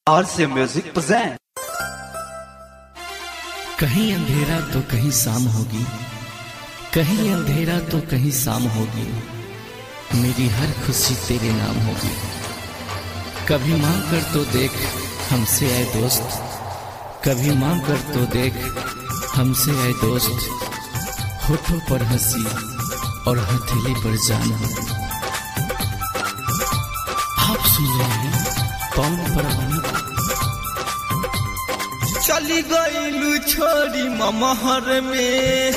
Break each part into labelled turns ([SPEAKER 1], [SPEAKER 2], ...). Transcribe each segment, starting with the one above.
[SPEAKER 1] और से music present
[SPEAKER 2] कहीं अंधेरा तो कहीं शाम होगी कहीं अंधेरा तो कहीं शाम होगी मेरी हर खुशी तेरे नाम होगी कभी मांग कर तो देख हमसे आए दोस्त कभी मांग कर तो देख हमसे आए दोस्त होठों पर हंसी और हथेली पर जान हो आप सुन रहे हैं पवन परवाना को।
[SPEAKER 3] चली गईलू छोरी ममहर में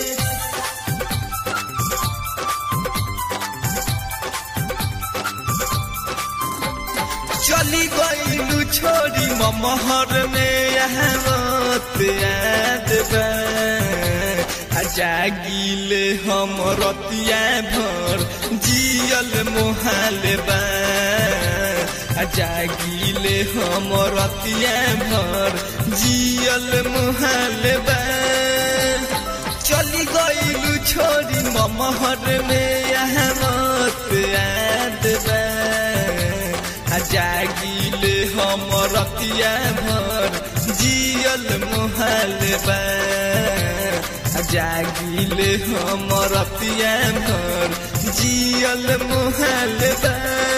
[SPEAKER 3] चली गईलू छोरी ममहर में यहाँ मत याद बा आ जागिले हम रतिया भर जियल मोहाल बा आ जागिले हम रतिया भर जियल मोहाल बा चली गईलू छोरी ममहर में यहाँ मत याद बा आ जागिले हम रतिया भर जियल मोहाल बा आ जागिले हम रतिया भर जियल मोहाल बा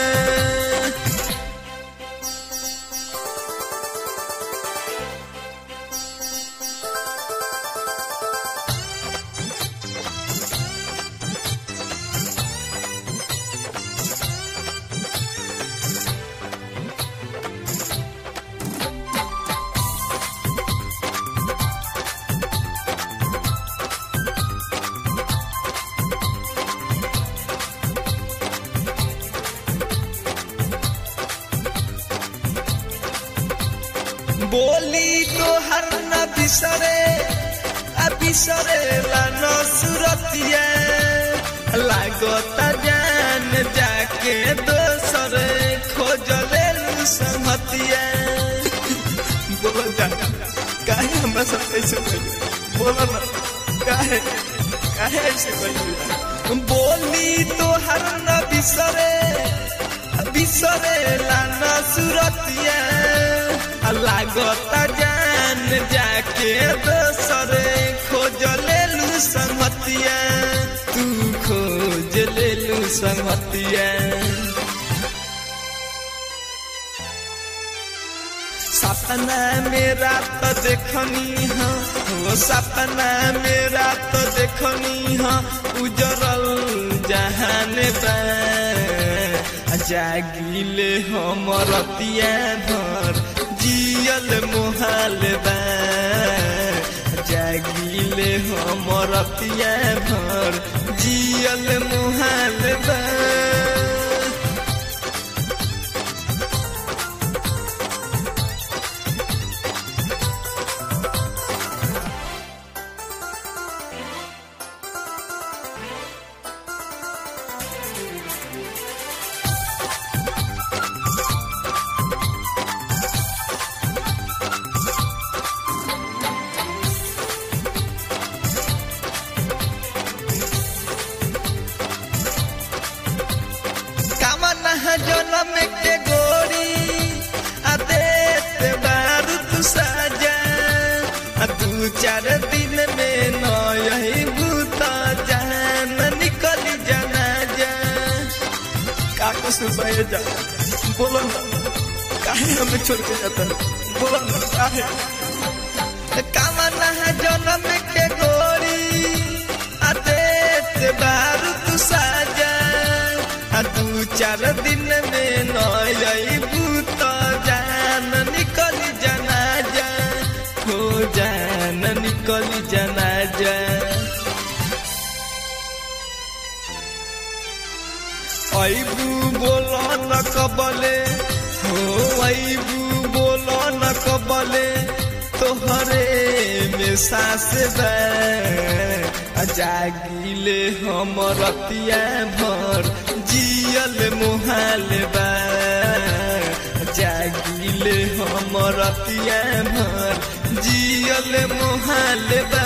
[SPEAKER 3] बोली तो हर न बिसरे आ बिसरे ला न सुरतिया लागता जान जाके दोसर खोजले लू संहतिया बोलो जा काहे हमरा सब ऐसे कइले बोलो ना काहे काहे ऐसे कइले बोली तो हर न बिसरे बिसरे ला न सुरतिया लागता जान जाके दोसर खोज लेलू संगतिया तू खोज लेलू संगतिया सपना मेरा तो देखनी हाँ वो सपना मेरा तो देखनी हाँ उजरल जहान बा जागिले हम रतिया भर जियल मोहाल बा जागिले हम रतिया भर जियल मोहाल बा कामन जनम के गोरी आ देत बारू तू साजा आ दू चार दिन में नही भूता जान निकल जाना जा का कुछ जा बोलो ना काहे हमें छोड़ के जाता है? बोलो ना काहे कामन जनम के गोरी आ देत बारू तू साजा आ दू चार दिन में नई भूत जान निकल जाना जा हो जान निकल जाना जा ऐबू बोलो न कबले हो ऐबू बोलो न कबले तोहरे में सास बा आ जागिले हम रतिया भर जियल मोहाल बा जागिले हम रतिया भर जियल मोहाल बा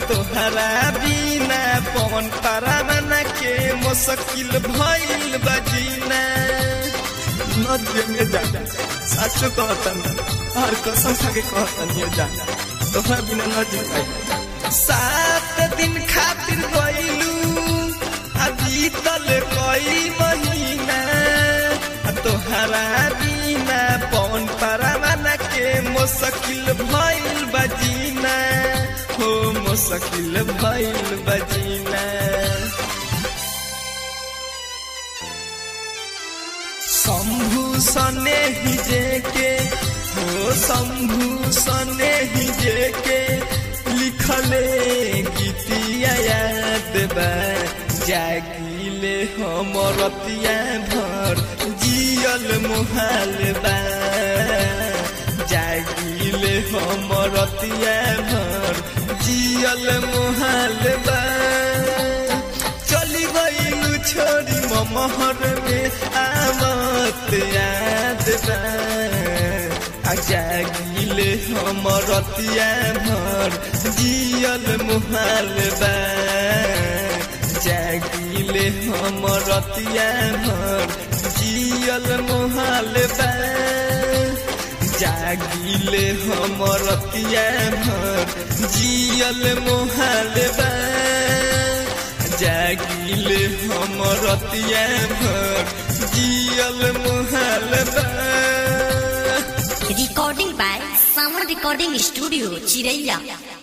[SPEAKER 3] तोहरा बिना पवन पारावाना के मुश्किल भइल बजीना नदिया में जा साचो कहतन हर कसम खा के कहतन ये जा तोहरा बिना न जी पाई सात दिन खातिर गइलू अभी तल कई महीना तोहरा बिना पवन पारावाना के मुश्किल भइल बजीना हो मुश्किल भइल बजीना शंभु सने ही जेके हो शंभु सने ही जेके लिखले गीतिया याद बा जागिले हमरतिया भर जियल मुहाल बा जागिले हमरतिया भर जियल मुहाल बा चली गईलू छोरी महर में आवत याद बा आ जागिले हमरतिया भर जियल मुहाल बा जागिले हमरतिया भर जियल मुहाल बा जागिले हमरतिया भर जियल मुहाल बा जागिले हमरतिया भर जियल मुहाल बा
[SPEAKER 1] Recording by Sound Recording Studio, Chiraiya.